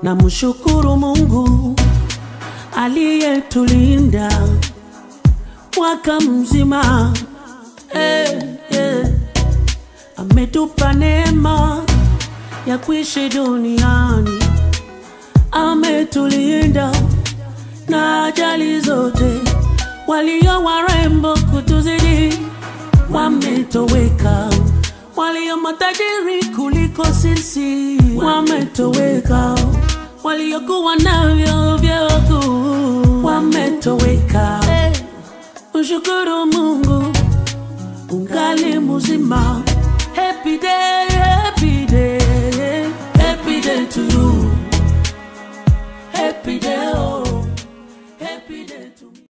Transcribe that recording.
na mshukuru Mungu aliyetulinda mwaka mzima eh, eh. Ametupa neema ya kuishi duniani, ametulinda na ajali zote. Walio warembo kutuzidi wametoweka, walio matajiri kuliko sisi wametoweka, waliokuwa navyo vyote wametoweka. Hey, mshukuru Mungu ungali mzima. Happy day, happy day, happy day to you. Happy day, oh.